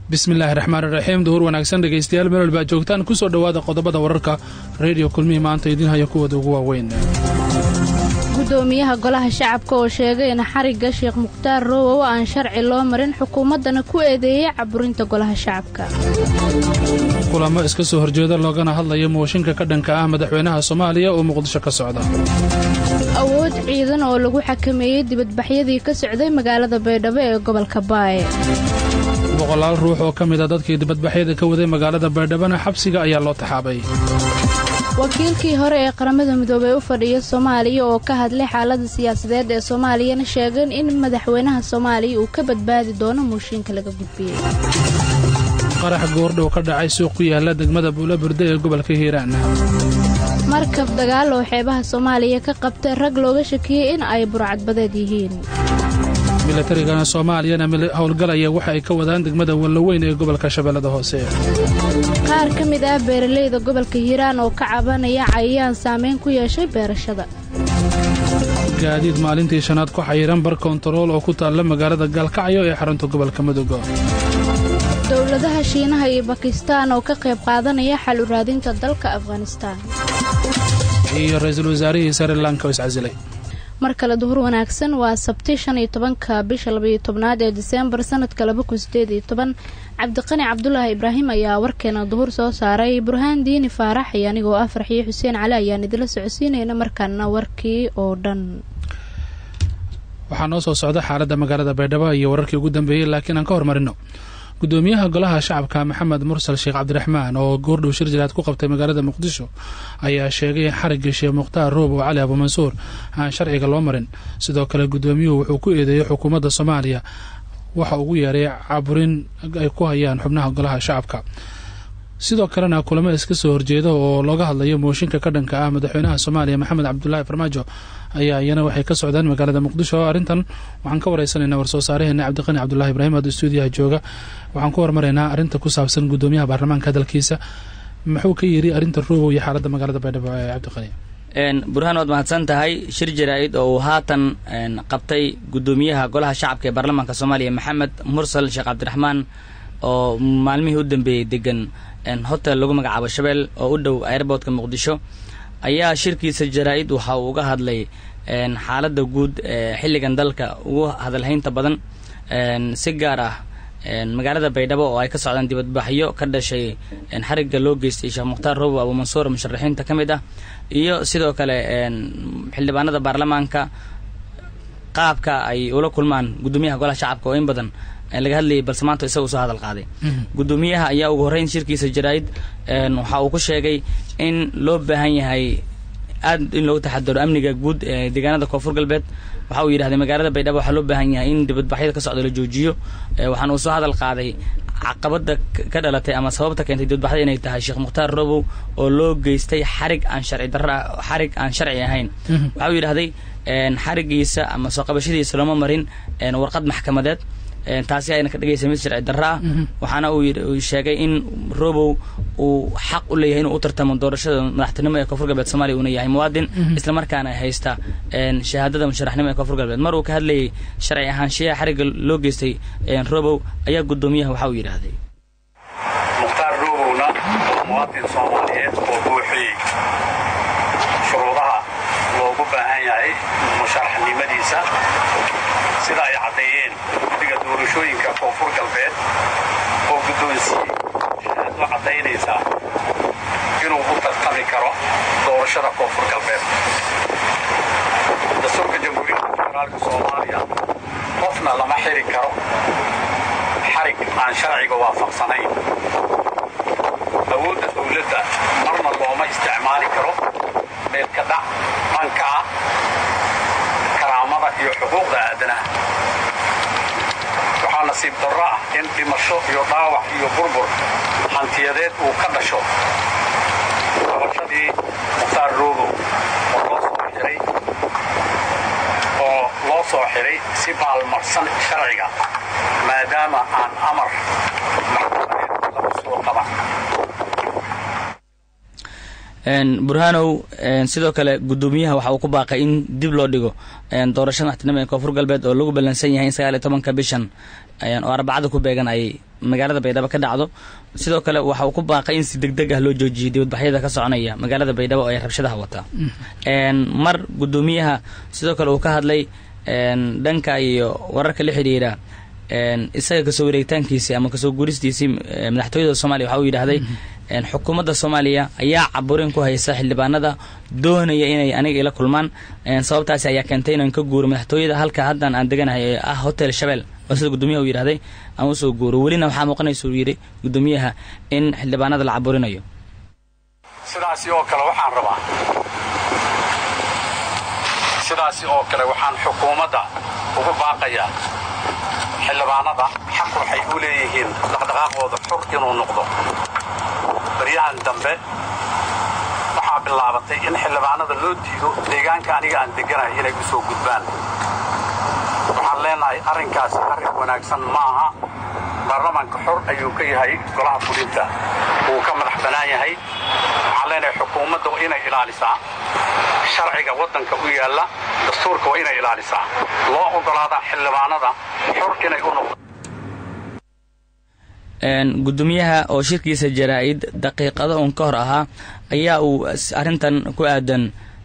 bismillaahi raxmaan iraxiim duhur wanaagsan dhegaystayaal meel walba joogtaan ku soo dhowaada qodobada wararka reediyo kulmihii maanta idiin haya kuwooda ugu waaweyn gudoomiyaha golaha shacabka oo sheegay in xarigga sheekh mukhtaar roowow aan sharci loo marin xukuumaddana ku eedeeyey caburinta golaha shacabka kulamo iska soo horjeeda loogana hadlaya mooshinka ka dhanka ah madaxweynaha soomaaliya oo muqdisho ka socda awood ciidan oo lagu xakameeyey dibadbaxyadii ka socday magaalada baydhabo ee gobolka baaye boqolaal ruux oo ka mid a dadkii dibadbaxyada ka waday magaalada baydhabona xabsiga ayaa loo taxaabay wakiilkii hore ee qaramada midoobey u fadhiya soomaaliya oo ka hadlay xaalada siyaasadeed ee soomaaliyana sheegeen in madaxweynaha soomaaliya uu ka badbaadi doono mooshiinka laga gudbiyey qarax goordhow ka dhacay suuq ku yaala degmada buulaburde ee gobolka hiiraan markab dagaal oo xeebaha soomaaliya ka qabtay rag looga shakiyey in ay burcadbadeed yihiin milatarigana soomaaliyana howlgalaya waxa ay ka wadaan degmada wallaweyn ee gobolka shabeellada hoose qaar ka mid ah beeralayda gobolka hiiraan oo ka cabanaya cayayaan saameyn ku yeeshay beerashada gaadiid maalintii shanaad ku xayiran bar kontarool oo ku taalla magaalada gaalkacyo ee xarunta gobolka mudug dowladaha shiinaha iyo bakistaan oo ka qayb qaadanaya xal u raadinta dalka afghanistaan iyo ra-iisul wasaarihii sri lanka oo iscasilay mar kale duhur wanaagsan waa sabti shan iyo tobanka bisha labaiyo tobnaad ee diseembar sanadka laba kun sideed iyo toban cabdiqani cabdulaahi ibraahim ayaa warkeena duhur soo saaray burhaan diini faarax iyo anigoo ah farxiyo xuseen cali ayaan idila socodsiinayna markaana warkii oo dhan waxaa noo soo socda xaaladda magaalada baydhabo iyo wararkii ugu dambeeyey laakiin aan ka hormarino gudoomiyaha golaha shacabka maxamed mursal sheekh cabdiraxmaan oo goordhow shir jiraad ku qabtay magaalada muqdisho ayaa sheegay in xarigga sheekh mukhtaar roobow cali abuumansuur aan sharciga loo marin sidoo kale gudoomiyuhu wuxuu ku eedeeyey xukuumadda soomaaliya waxa ugu yeeray caburin ay ku hayaan xubnaha golaha shacabka sidoo kalena kulamo iska soo horjeeda oo looga hadlayo mooshinka ka dhanka ah madaxweynaha soomaaliya maxamed cabdulaahi farmaajo ayaa iyana waxay ka socdaan magaalada muqdisho arrintan waxaan ka wareysanaynaa war-soo saaraheena cabdiqani cabdulahi ibraahim ad stuudiyaha jooga waxaan ku hormaraynaa arrinta ku saabsan gudoomiyaha baarlamaanka hadalkiisa muxuu ka yiri arrinta roobow iyo xaaladda magaalada baydhabo ee cabdiqani burhaan waad mahadsan tahay shir jaraa-id oo uu haatan qabtay gudoomiyaha golaha shacabka ee baarlamaanka soomaaliya maxamed mursal sheekh cabdiraxmaan oo maalmihii u dambeeyey degan hotel lagu magacaabo shabeel oo u dhow airboortka muqdisho ayaa shirkiisa jaraa-id waxa uu uga hadlay xaaladda guud ee xilligan dalka ugu hadalhaynta badan si gaar ah magaalada baydhabo oo ay ka socdaan dibadbaxyo ka dhashay xarigga loo geystay sheekh mukhtaar roobo abuumansuur musharaxiinta ka mid ah iyo sidoo kale xildhibaanada baarlamaanka qaabka ay ula kulmaan gudoomiyaha golaha shacabka oo in badan laga hadlayay balse maanta isaga usoo hadal qaaday gudoomiyaha ayaa ugu horreyn shirkiisa jaraa-id waxa uu ku sheegay in loo baahan yahay aad in loogu taxadaro amniga guud ee deegaanada koonfur galbeed waxa uu yidhahday magaalada baydhabo waxaa loo baahan yahay in dibadbaxyada ka socda la joojiyo waxaana uu soo hadal qaaday caqabada ka dhalatay ama sababta keentay dibadbaxda inay tahay sheekh mukhtaar robow oo loo geystay xarig aan sharci darra xarig aan sharci ahayn waxa uu yidhahday xarigiisa ama soo qabashadiisa looma marin warqad maxkamadeed taasi ayna ka dhigaysa mid sharci darra ah waxaana uu sheegay in robow uu xaq u leeyahay inuu u tartamo doorashada madaxtinimo ee koonfur galbeed soomaliya uuna yahay muwaadin islamarkaana haysta shahaadada musharaxnimo ee koonfur galbeed mar uu ka hadlayay sharci ahaanshiyaha xarigga loo geystay robow ayaa gudoomiyaha waxa uu yidhaahday mukhtaar robowna muwaadin soomaaliyeed oo buuxiyey shuruudaha loogu baahan yahay musharaxnimadiisa sida ay caddeeyeen guddiga doorashooyinka koonfur galbeed oo guddoonsiiyey shahaado caddaynaysaa inuu u tartami karo doorashada koonfur galbeed dastuurka jamhuuriyadda federaalka soomaaliya qofna lama xiri karo xarig aan sharciga waafaqsanayn awoodda dowladda marna looma isticmaali karo meelka dhac dhanka ah karaamada iyo xuquuqda aadanaha waxaa nasiib darro ah in dhimasho iyo dhaawac iyo burbur hantiyadeed uu ka dhasho qabashadii mukhtaar roobow oo loo soo xiray oo loo soo xiray si baalmarsan sharciga maadaama aan amar maxkamadeed lagu soo qaban burhanow sidoo kale gudoomiyaha waxa uu ku baaqay in dib loo dhigo doorashada madaxtinimo ee koonfur galbeed oo lagu ballansan yahay in sagaal iyo tobanka bishan oo arbacada ku beegan ay magaalada baydhabo ka dhacdo sidoo kale waxa uu ku baaqay in si deg deg ah loo joojiyo dibadbaxyada ka soconaya magaalada baydhabo ee rabshadaha wata mar guddoomiyaha sidoo kale uu ka hadlay dhanka iyo wararka la xidhiira isaga kasoo wareegitaankiisii ama kasoo guuristiisii madaxtooyada soomaaliya waxa uu yidhaahday xukuumadda soomaaliya ayaa caburin ku haysa xildhibaanada doonaya inay aniga ila kulmaan sababtaasi ayaa keentay inaan ka guuro madaxtooyada halka haddan aan deganahay ee ah hotel shabeel oo sida guddoomiyaha uu yidhahday aan usoo guuro welina waxaa muuqanaysa uu yidhi guddoomiyaha in xildhibaanada la caburinayo sidaasi oo kale waxaan rabaa sidaasi oo kale waxaan xukuumadda ugu baaqayaa xildhibaanada xaq waxay u leeyihiin dhaqdhaqaaqooda xur inuu noqdo baryahan dambe waxaa bilaabatay in xildhibaanada loo diido deegaanka aniga aan degganahay inay u soo gudbaan waxaan leenahay arrinkaasi arrin wanaagsan maaha baarlamaanka xor ayuu ka yahay golaha fulinta wuu ka madax bannaan yahay waxaan leenahay xukuumadda waa inay ilaalisaa sharciga waddanka u yaalla dastuurka waa inay ilaalisaa loo oggolaadaa xildhibaanada xor inay u noqdo guddoomiyaha oo shirkiisa jaraa-id daqiiqado uun ka hor ahaa ayaa uu arrintan ku aadan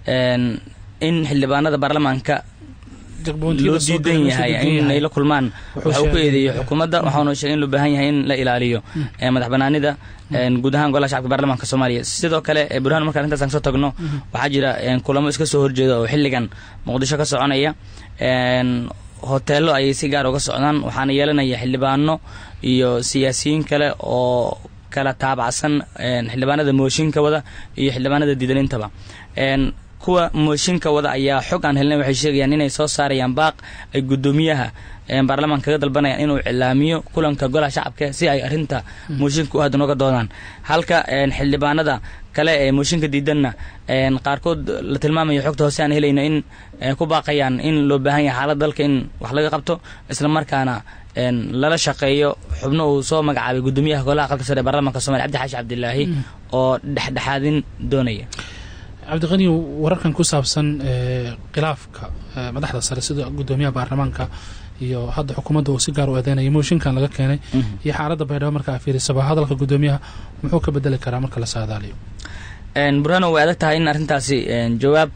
in xildhibaanada baarlamaanka loo diidan yahay inay la kulmaan waxa uu ku eedeeyey xukuumadda waxauna sheegay in loo baahan yahay in la ilaaliyo madax banaanida guud ahaan golaha shacabka baarlamaanka soomaaliya sidoo kale burhaan marka arrintaas aan kasoo tagno waxaa jira kulamo iska soo horjeeda oo xilligan muqdisho ka soconaya hoteello ayay si gaar uga socdaan waxaana yeelanaya xildhibaano iyo siyaasiyiin kale oo kala taabacsan xildhibaanada mooshinka wada iyo xildhibaanada diidanintaba kuwa mooshinka wada ayaa xog aan helnay waxay sheegayaan inay soo saarayaan baaq ay guddoomiyaha baarlamaanka kaga dalbanayaan inuu cilaamiyo kulanka golaha shacabka si ay arrinta mooshinka u aadan uga doodaan halka xildhibaanada kale ee mooshinka diidanna qaarkood la tilmaamayo xogta hoose aan helayno in ku baaqayaan in loo baahan yahay xaalad dalka in wax laga qabto isla markaana lala shaqeeyo xubno uu soo magacaabay guddoomiyaha golaha aqalka sare ee baarlamaanka somalia cabdi xaashi cabdilaahi oo dhexdhexaadin doonaya cabdiqani wararkan ku saabsan khilaafka madaxda sare sida guddoomiyaha baarlamaanka iyo hadda xukuumadda uu si gaar u eedeynaya mooshinkan laga keenay iyo xaaladda baydhabo marka a fiirisaba hadalka guddoomiyaha muxuu ka bedeli karaa marka la saadaaliyo burhano way adag tahay in arrintaasi jawaab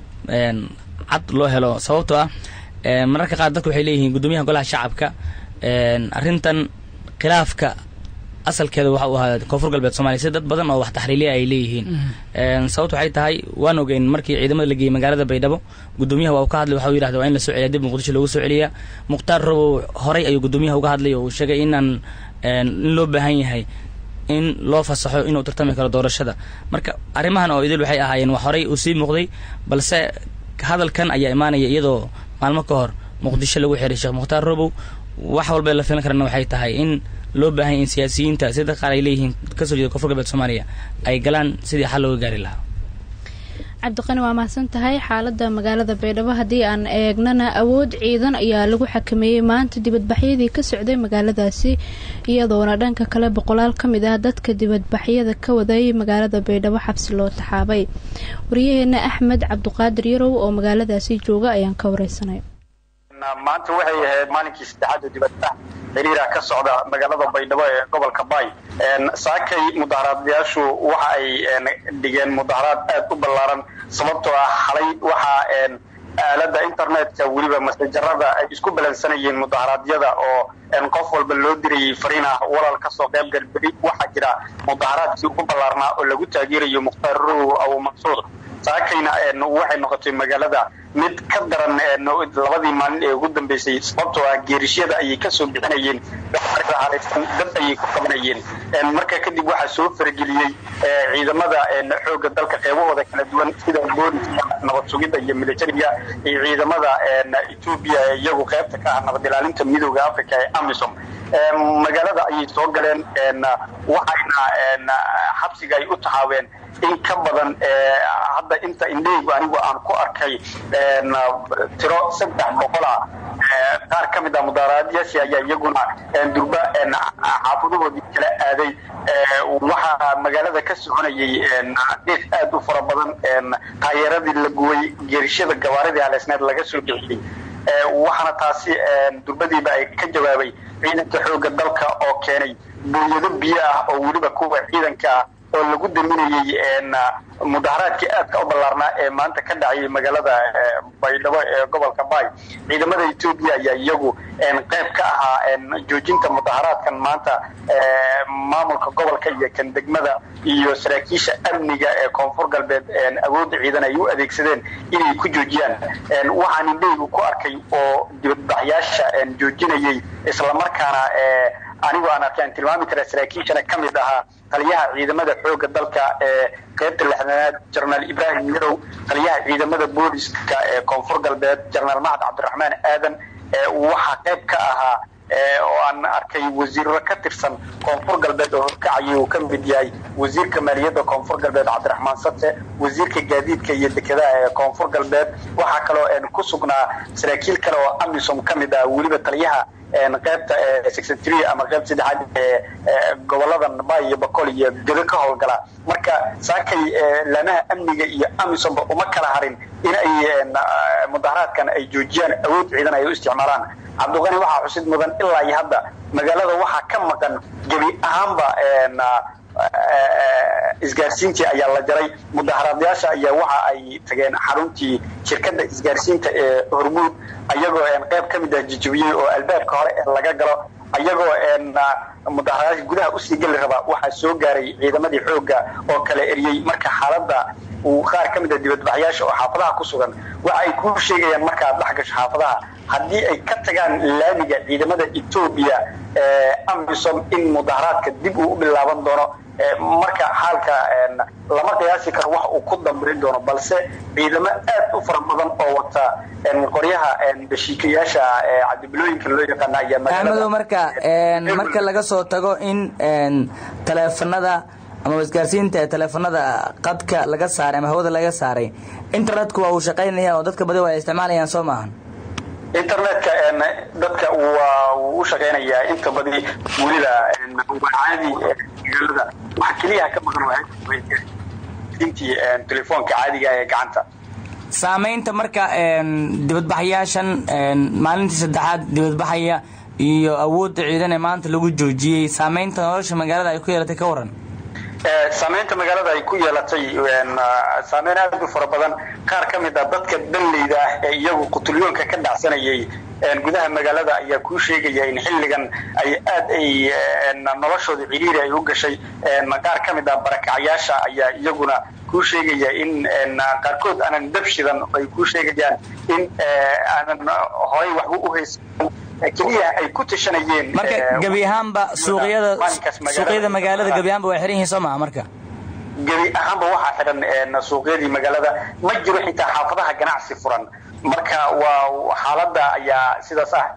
cad loo helo sababtoo ah mararka qaar dadku waxay leeyihiin guddoomiyaha golaha shacabka arrintan khilaafka asalkeeda waxa uu ahaa koonfur galbeed somalia si dad badan oo wax taxriiliya ay leeyihiin sababta waxay tahay waan ogeyn markii ciidamada la geeyey magaalada baydhabo guddoomiyaha waa uu ka hadlay waxa uu yidhahda waa in la soo celiya dib muqdisho loogu soo celiyaa mukhtaar robow horay ayuu guddoomiyaha uga hadlay oo uu sheegay inaan in loo baahan yahay in loo fasaxo inuu tartami karo doorashada marka arrimahan oo idil waxay ahaayeen wax horay uu sii muuqday balse hadalkan ayaa imaanaya iyadoo maalmo ka hor muqdisho lagu xiray sheekh mukhtaar robow wax walba la filan karana waxay tahay in loo baahanya in siyaasiyiinta sida qaar ay leeyihiin kasoo jeeda koonfur galbeed soomaaliya ay galaan sidii xal looga gaari lahaa cabdiqani waa mahadsan tahay xaalada magaalada baydhabo haddii aan eegnana awood ciidan ayaa lagu xakameeyey maanta dibadbaxyadii ka socday magaaladaasi iyadoona dhanka kale boqolaal ka mid ah dadka dibadbaxyada ka waday magaalada baydhabo xabsi loo taxaabay waryaheena axmed cabduqaadir yarow oo magaaladaasi jooga ayaan ka wareysanay maanta waxay ahayd maalinkii saddexaad dibadbax xiriira ka socda magaalada baydhabo ee gobolka baay saakay mudaharaadayaashu waxa ay dhigeen mudaharaad aad u ballaaran sababtoo ah xalay waxaa aalada internetka weliba masajarada ay isku balansanayeen mudaharaadyada oo qof walba loo dirayay fariin ah walal kasoo qayb galberi waxaa jira mudaharaadkii ugu ballaarnaa oo lagu taageerayo mukhtaar rowow abu mansuur saakayna waxay noqotay magaalada mid ka daran labadii maalin ee ugu dambeysay sababtoo ah geerishyada ayay kasoo bixinayeen dad ayay ku qabanayeen marka kadib waxaa soo farageliyey ciidamada xooga dalka qeybahooda kala duwan sida booliska nabad sugidda iyo militariga iyo ciidamada etoobiya ee iyagu qaybta ka ah nabad ilaalinta midooda africa ee amisom magaalada ayay soo galeen waxayna xabsiga ay u taxaabeen in ka badan hadda inta indheygu anigu aan ku arkay tiro saddex boqola qaar ka mid ah mudaaraadyaashii ayaa iyaguna durba xaafadohoodii kala aaday waxaa magaalada ka soconayay dhiiq aad u fara badan taayeeradii la guway geerishada gabaaridii haleysneed laga soo bixiyey waxaana taasi durbadiiba ay ka jawaabay ciidanka xooga dalka oo keenay booyado biyo ah oo weliba kuwa ciidanka ah oo lagu daminayey mudaharaadkii aadka u ballaarnaa ee maanta ka dhacayay magaalada baydhabo ee gobolka baay ciidamada etoobiya ayaa iyagu qayb ka ahaa joojinta mudaharaadkan maanta maamulka gobolka iyo kan degmada iyo saraakiisha amniga ee koonfur galbeed awoodda ciidan ay u adeegsadeen inay ku joojiyaan waxaan indhaygu ku arkay oo dibadbaxyaasha joojinayay islamarkaana anigoo aan arkay aan tilmaami kara saraakiishana ka mid ahaa taliyaha ciidamada xoogga dalka ee qaybta lixdanaad jenaraal ibraahim yarow taliyaha ciidamada booliska ee koonfur galbeed jenaraal maxad cabdiraxmaan aadan waxaa qayb ka ahaa oo aan arkay wasiiro ka tirsan koonfur galbeed oo horkacayay uu ka mid yahay wasiirka maaliyadda koonfur galbeed cabdiraxmaan sate wasiirka gaadiidka iyo dekedaha ee koonfur galbeed waxaa kaloo ku sugnaa saraakiil kale oo amisom ka mid ah weliba taliyaha qaybta secretary ama qayb saddexaad ee gobolada bay iyo bacol iyo gedo ka howlgala marka saakay laamaha amniga iyo amisomba uma kala harin in ay mudaharaadkan ay joojiyaan awood ciidan ay u isticmaalaan cabdiqani waxaa xusid mudan ilaa iyo hadda magaalada waxaa ka maqan gebi ahaanba isgaarsiintii ayaa la jaray mudaharaadyaasha ayaa waxa ay tageen xaruntii shirkadda isgaarsiinta ee hormuud ayagoo qayb ka mid ah jijibiyey oo albaabka hore ee laga galo ayagoo mudaharaadka gudaha usii geli rabaa waxaa soo gaaray ciidamadii xoogga oo kala eriyey marka xaaladda uu qaar ka mid ah dibadbaxyaasha oo xaafadaha ku sugan waxa ay kuu sheegayaan markaad dhex gasho xaafadaha haddii ay ka tagaan laamiga ciidamada etoobiya ee amisom in mudaharaadka dib uu u bilaaban doono marka xaalka lama qiyaasi karo wax uu ku dambayn doono balse ciidamo aad u fara badan oo wata qoryaha bashiikayaasha cadibilooyinka loo yaqaana ayaa axmedow marka marka laga soo tago in taleefanada ama isgaarsiinta taleefanada qadka laga saaray ama hawada laga saaray internetku waa uu shaqaynaya oo dadka badi waa ay isticmaalayaan soo maahan internetka dadka waa uu u shaqaynayaa inta badi weliba waa caadi magaalada waxa keliyaha ka maqan intii telefoonka caadiga ee gacanta saamaynta marka dibadbaxyaashan maalintii saddexaad dibadbaxaya iyo awoodda ciidan ee maanta lagu joojiyey saamaynta nolosha magaalada ay ku yeelatay ka waran saamaynta magaalada ay ku yeelatay saameyn aad u fara badan qaar ka mid a dadka danleyda ah ee iyagu qutulyoonka ka dhacsanayay gudaha magaalada ayaa kuu sheegaya in xilligan ay aad ay noloshooda ciriiri ay u gashay qaar ka mid ah barakacyaasha ayaa iyaguna kuu sheegaya in qaarkood aanan dab shidan ay kuu sheegayaan in aanan horay waxba u haysan keliya ay ku tashanayeen marka gebi ahaanba suuqyada suuqyada magaalada gebi ahaanba waa xiran yihiin soo maha marka gebi ahaanba waxaa xidhan suuqyadii magaalada ma jiro xitaa xaafadaha ganacsi furan marka waa xaaladda ayaa sidaas ah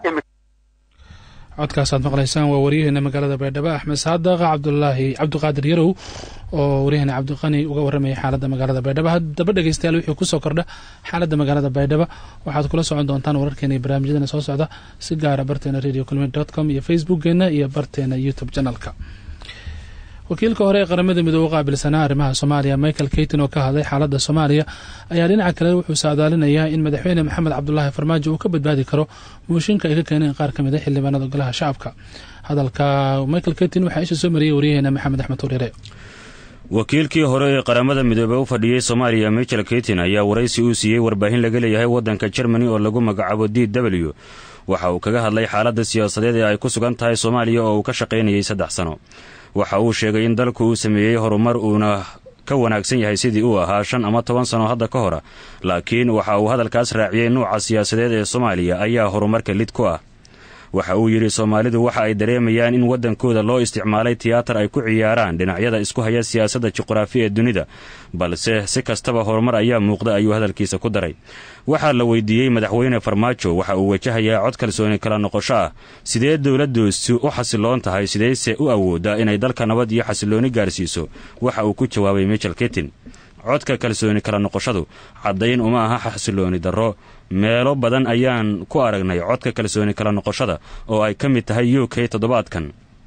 codkaasaad maqlaysaan waa waryaheena magaalada baydhabo axmed saadaqa cabdulaahi cabdiqaadir yarow oo waryaheena cabdiqani uga warramayay xaaladda magaalada baydhabo haddaba dhegeystayaal wixii kusoo kordha xaaladda magaalada baydhabo waxaad kula socon doontaan wararkeena iyo barnaamijyadeena soo socda si gaara barteena radio culmid dot com iyo facebookgeena iyo barteena youtube janalka wakiilka hore ee qaramada midoobe qaabilsanaa arrimaha soomaaliya michael keyton oo ka hadlay xaaladda soomaaliya ayaa dhinaca kale wuxuu saadaalinayaa in madaxweyne maxamed cabdulaahi farmaajo uu ka badbaadi karo mooshinka ay ka keeneen qaar ka mid a xildhibaanada golaha shacabka hadalka michael keyton waxaa isha soo mariyay waryaheena maxamed axmed hurere wakiilkii hore ee qaramada midoobey u fadhiyey soomaaliya michael keyton ayaa waraysi uu siiyey warbaahin laga leeyahay waddanka germany oo lagu magacaabo d w waxa uu kaga hadlay xaaladda siyaasadeed ee ay ku sugan tahay soomaaliya oo uu ka shaqaynayay saddex sano waxa uu sheegay in dalku uu sameeyey horumar uuna ka wanaagsan yahay sidii uu ahaa shan ama toban sano hadda ka hora laakiin waxa uu hadalkaas raaciyey nuuca siyaasadeed ee soomaaliya ayaa horumarka lid ku ah waxa uu yidhi soomaalidu waxa ay dareemayaan in waddankooda loo isticmaalay tiyaatar ay ku ciyaaraan dhinacyada isku haya siyaasadda juqraafi ee dunida balse si kastaba horumar ayaa muuqda ayuu hadalkiisa ku daray waxaa la weydiiyey madaxweyne farmaajo waxa uu wajahayaa cod kalsooni kala noqosho ah sidee dowladoosu u xasiloon tahay sideyse u awooddaa inay dalka nabad iyo xasilooni gaarsiiso waxa uu ku jawaabay michel ketin codka kalsooni kala noqoshadu caddayn uma aha xasilooni darro meelo badan ayaan ku aragnay codka kalsooni kala noqoshada oo ay ka mid tahay u k toddobaadkan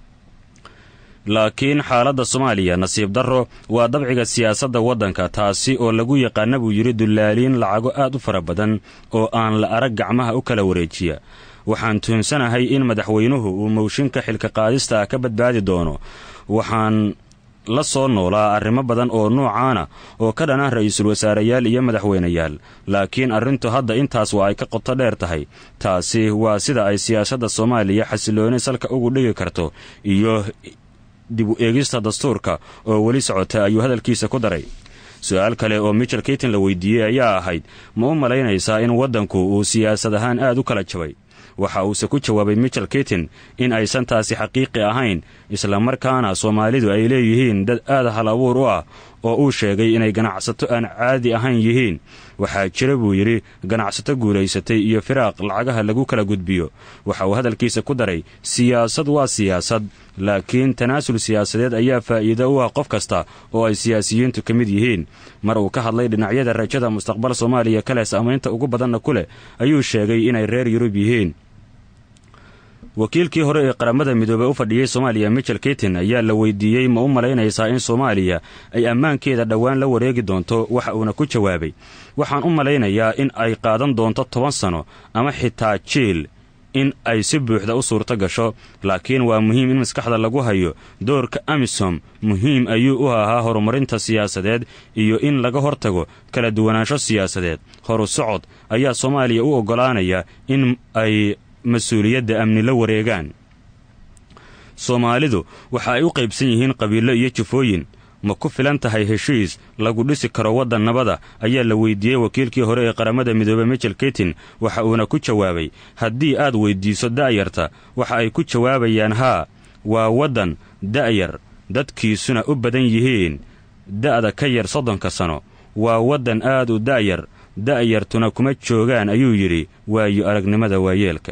laakiin xaaladda soomaaliya nasiib darro waa dabciga siyaasadda waddanka taasi oo lagu yaqaana buu yidhi dullaaliin lacago aad u fara badan oo aan la arag gacmaha u kala wareejiya waxaan tuhunsanahay in madaxweynuhu uu mowshinka xilka qaadista ah ka badbaadi doono waxaan la soo noolaa arrimo badan oo noocaana oo ka dhan ah ra-iisul wasaareyaal iyo madaxweyneyaal laakiin arrintu hadda intaas waa ay ka qoto dheer tahay taasi waa sida ay siyaasadda soomaaliya xasilooni salka ugu dhigi karto iyo dib u eegista dastuurka oo weli socota ayuu hadalkiisa ku daray su-aal kale oo michel keyton la weydiiyey ayaa ahayd ma u malaynaysaa in waddanku uu siyaasad ahaan aad u kala jabay waxa uuse ku jawaabay michel keyton in aysan taasi xaqiiqi ahayn islamarkaana soomaalidu ay leeyihiin dad aad hal abuur u ah oo uu sheegay inay ganacsato aan caadi ahayn yihiin waxaa jira buu yidhi ganacsato guulaysatay iyo firaaq lacagaha lagu kala gudbiyo waxa uu hadalkiisa ku daray siyaasad waa siyaasad laakiin tanaasul siyaasadeed ayaa faa'iido u ah qof kasta oo ay siyaasiyiintu ka mid yihiin mar uu ka hadlay dhinacyada rajada mustaqbal soomaaliya kale saamaynta ugu badanna ku leh ayuu sheegay inay reer yurub yihiin wakiilkii hore ee qaramada midoobey u fadhiyey soomaaliya michel keyton ayaa la weydiiyey ma u malaynaysaa in soomaaliya ay ammaankeeda dhowaan la wareegi doonto waxa uuna ku jawaabay waxaan u malaynayaa in ay qaadan doonto toban sano ama xitaa jiil in ay si buuxda u suurto gasho laakiin waa muhiim in maskaxda lagu hayo doorka amisom muhiim ayuu u ahaa horumarinta siyaasadeed iyo in laga hortago kala duwanaansho siyaasadeed horu socod ayaa soomaaliya u oggolaanaya in ay mas-uuliyadda amni la wareegaan soomaalidu waxa ay u qaybsan yihiin qabiilo iyo jufooyin ma ku filan tahay heshiis lagu dhisi karo waddan nabada ayaa la weydiiyey wakiilkii hore ee qaramada midoobey michel keyton waxa uuna ku jawaabay haddii aad weyddiiso da'yarta waxa ay ku jawaabayaan haa waa waddan da'yar dadkiisuna u badan yihiin da'da ka yar soddonka sano waa waddan aad u da'yar da'yartuna kuma joogaan ayuu yidhi waayo aragnimada waayeelka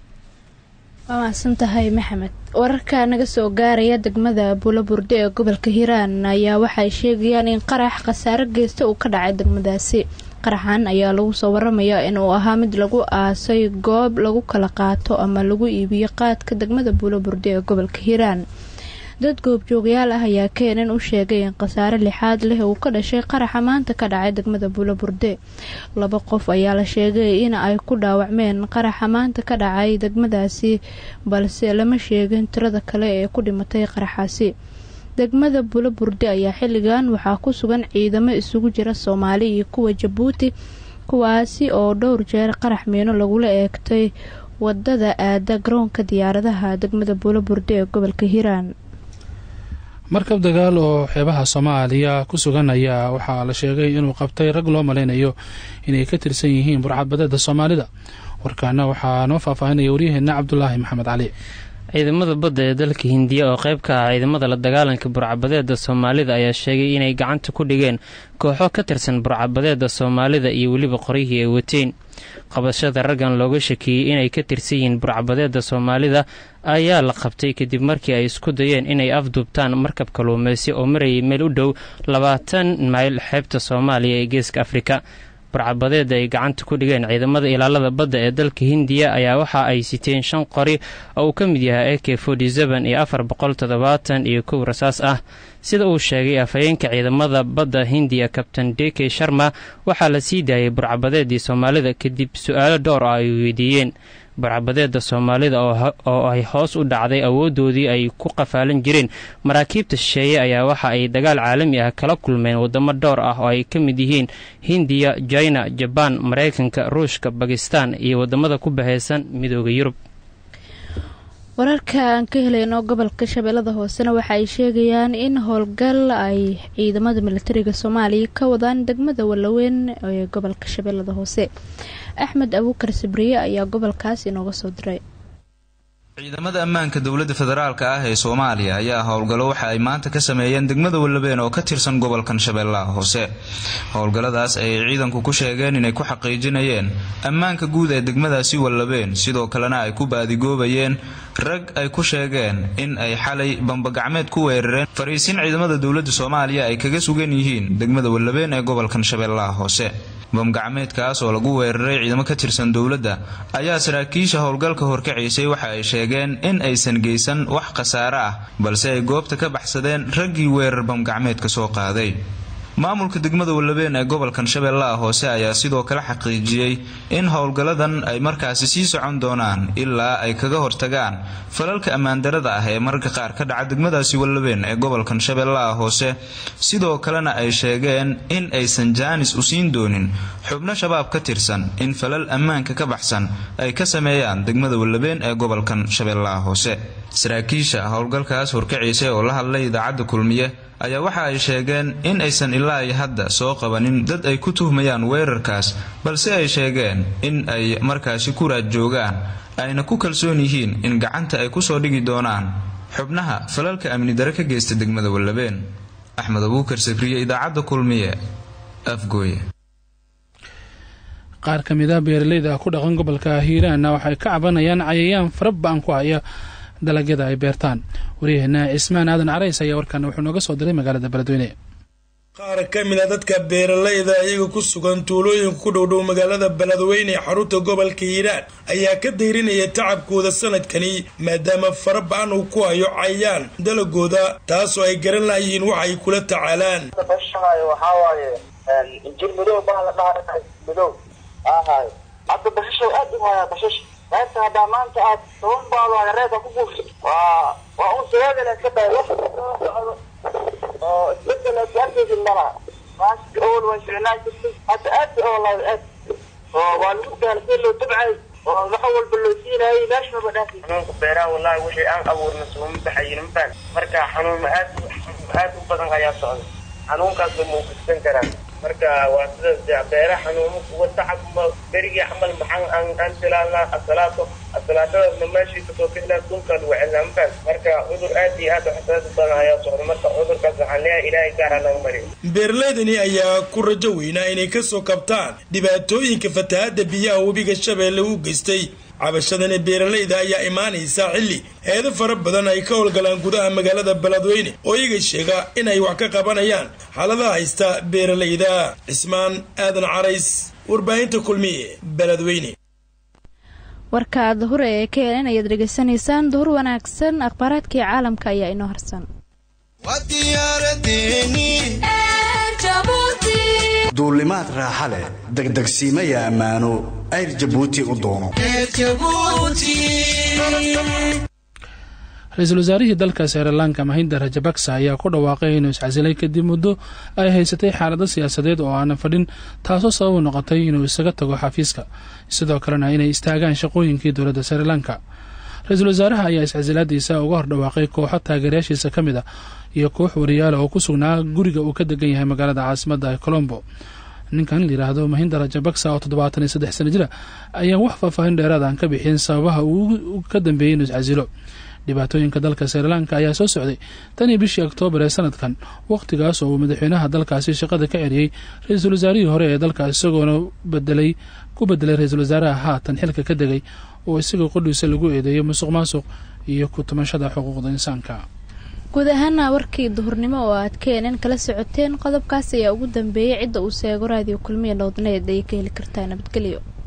waa mahadsan tahay maxamed wararka naga soo gaaraya degmada buulaburde ee gobolka hiiraan ayaa waxay sheegayaan in qarax khasaare geysta uu ka dhacay degmadaasi qaraxan ayaa lagu soo waramayaa in uu ahaa mid lagu aasay goob lagu kala qaato ama lagu iibiyo qaadka degmada buulaburde ee gobolka hiiraan dad goobjoogayaal ah ayaa keenan u sheegay in khasaare lixaad leh uu ka dhashay qaraxa maanta ka dhacay degmada buulaburde laba qof ayaa la sheegay in ay ku dhaawacmeen qaraxa maanta ka dhacay degmadaasi balse lama sheegin tirada kale ee ku dhimatay qaraxaasi degmada buulaburde ayaa xilligan waxaa ku sugan ciidamo isugu jira soomaali iyo kuwa jabuuti kuwaasi oo dhowr jeer qarax miino lagula eegtay wadada aada garoonka diyaaradaha degmada buulaburde ee gobolka hiiraan markab dagaal oo xeebaha soomaaliya ku sugan ayaa waxaa la sheegay inuu qabtay rag loo malaynayo inay ka tirsan yihiin burcadbadeeda soomaalida warkaana waxaa noo faahfaahinaya waryaheena cabdulaahi maxamed cali ciidamada badda ee dalka hindiya oo qayb ka ah ciidamada la dagaalanka burcabadeeda soomaalida ayaa sheegay inay gacanta ku dhigeen kooxo ka tirsan burcabadeeda soomaalida iyo weliba qoryihii ay wateen qabashada raggan looga shakiyey inay ka tirsan yihiin burcabadeeda soomaalida ayaa la qabtay kadib markii ay isku dayeen inay afduubtaan markab kaluumeysi oo marayay meel u dhow labaatan mayl xeebta soomaaliya ee geeska afrika burcabadeeda ay gacanta ku dhigeen ciidamada ilaalada badda ee dalka hindiya ayaa waxa ay siteen shan qori oo uu ka mid yahay a k iyo afar boqol toddobaatan iyo kow rasaas ah sida uu sheegay afhayeenka ciidamada badda hindiya kabtain deke sharma waxaa la sii daayay burcabadeedii soomaalida kadib su-aalo dhowr ah ay weydiiyeen burcabadeeda soomaalida oo ay hoos u dhacday awoodoodii ay ku qafaalan jireen maraakiibta shisheeye ayaa waxa ay dagaal caalami ah kala kulmeen wadamo dhowr ah oo ay ka mid yihiin hindiya jina jabaan maraykanka ruushka bakistan iyo wadamada ku bahaysan midooda yurub wararka aan ka helayno gobolka shabeellada hoosena waxa ay sheegayaan in howlgal ay ciidamada militariga soomaaliya ka wadaan degmada wallaweyn ee gobolka shabeellada hoose axmed abuukar sabriye ayaa gobolkaas inooga soo diray ciidamada ammaanka dowladda federaalka ah ee soomaaliya ayaa howlgallo waxa ay maanta ka sameeyeen degmada wallabeen oo ka tirsan gobolkan shabeellaha hoose howlgalladaas ayay ciidanku ku sheegeen inay ku xaqiijinayeen ammaanka guud ee degmadaasi wallabeen sidoo kalena ay ku baadigoobayeen rag ay ku sheegeen in ay xalay bambagacmeed ku weerareen fariisin ciidamada dowladda soomaaliya ay kaga sugan yihiin degmada wallabeen ee gobolkan shabeellaha hoose bamgacmeedkaas oo lagu weeraray ciidamo ka tirsan dowladda ayaa saraakiisha howlgalka horkacaysay waxa ay sheegeen in aysan geysan wax khasaare ah balse ay goobta ka baxsadeen raggii weerar bamgacmeedka soo qaaday maamulka degmada wallabeen ee gobolkan shabeellaha hoose ayaa sidoo kale xaqiijiyey in howlgalladan ay markaasi sii socon doonaan ilaa ay kaga hortagaan falalka ammaandarada ah ee mararka qaar ka dhaca degmadaasi wallabeen ee gobolkan shabeellaha hoose sidoo kalena ay sheegeen in aysan jaanis u siin doonin xubno shabaab ka tirsan in falal ammaanka ka baxsan ay ka sameeyaan degmada wallabeen ee gobolkan shabeellaha hoose saraakiisha howlgalkaas horkaciisa oo la hadlay idaacadda kulmiye ayaa waxa ay sheegeen in aysan ilaa ay hadda soo qabanin dad ay ku tuhmayaan weerarkaas balse ay sheegeen in ay markaasi ku raad joogaan ayna ku kalsoon yihiin in gacanta ay kusoo dhigi doonaan xubnaha falalka amni dare ka geysta degmada wallabeen axmed abuukar sakriye idaacadda kulmiye afgooye qaar ka mid ah beeraleyda ku dhaqan gobolka hiiraanna waxay ka cabanayaan cayayaan fara ba-an ku haya dalagyada ay beertaan waryaheena cismaan aadan carays ayaa warkaana wuxuu nooga soo diray magaalada beledweyne qaar ka mid a dadka beeralayda iyaga ku sugan tuulooyinka ku dhowdhow magaalada beledweyne ee xarunta gobolka hiiraan ayaa ka dayrinaya tacabkooda sanadkani maadaama fara ba-an uu ku hayo cayaan dalagooda taasoo ay garan lahayihiin wax ay kula tacaalaan hadda basasha aad u haya basasha maanta haddaa maanta aad toban baalo reerka ku buufso waa waa un sideedana iska day wax soo socdo oo isbedel aad arkaysid malaha maaska awal way ficnaa jirtay hadda aad oolaaday aad oo waa lagu daala si loo tabcay oo wax walba loo siinayay meesha maba dhaafi xanuunka beeraha wallahi wixii aan abuurna sooma baxayin mafaan marka xanuun aad aad u badan ayaa socda xanuunkaas ba muuqistan karaa marka waa sida beera xanuuno kuwa tacab berigii camal maxaan aan aan tilaalnaa asalaato asalaatadaasna meeshii kasoo bixnaa dhulka lagu celinaa mafaan marka cudur aad iyo aad xasaasi badan ayaa socda marka cudurkaas waxaan leeyahay ilaahay gaara naga mariyo beeralaydani ayaa ku rajo weynaa inay kasoo kabtaan dhibaatooyinka fatahaada biyaha webiga shabeelle u geystay cabashadani beeralayda ayaa imaanaysa xilli heedo fara badan ay ka howlgalaan gudaha magaalada beledweyne oo iyaga sheega inay wax ka qabanayaan xaaladaha haysta beeralayda cismaan aadan carays warbaahinta kulmiye beledweyne warka duhur ee keenan ayaad dhegaysanaysaan duhur wanaagsan akhbaaraadkii caalamka ayaa inoo harsan duulimaad raaxa leh degdegsiimaya ammaano ayr jabuuti u doono ra-iisul wasaarihii dalka srilanka mahinda rajabaksa ayaa ku dhawaaqay inuu iscasilay kadib muddo ay haysatay xaalado siyaasadeed oo aanan fadhin taasoo sabab u noqotay inuu isaga tago xafiiska sidoo kalena inay istaagaan shaqooyinkii dowladda srilanka ra-iisul wasaaraha ayaa iscasilaadiisa uga hor dhawaaqay kooxo taageerayaashiisa ka mid a iyo koox wariyaala oo ku sugnaa guriga uu ka degan yahay magaalada caasimadda colombo ninkan layidhaahdo mahinda rajabaksa oo toddobaatan iyo saddex sana jira ayaan wax faahfaahin dheeraad aan ka bixin sababaha uu ka dambeeyey inuu iscasilo dhibaatooyinka dalka srilanka ayaa soo socday tan iyo bishii oktoobar ee sanadkan wakhtigaas oo uu madaxweynaha dalkaasi shaqada ka ceriyey ra-iisul wasaarihii hore ee dalka isagoona bedelay ku bedelay ra-iisul wasaaraha haatan xilka ka degay oo isaga qodhiisa lagu eedeeyo musuq maasuq iyo ku tumashada xuquuqda insaanka guud ahaana warkii duhurnimo oo aad keenan kala socoteen qodobkaas ayaa ugu dambeeyay cidda uu seego raadiyo kulmiya nowdneed ayay ka heli kartaa nabadgelyo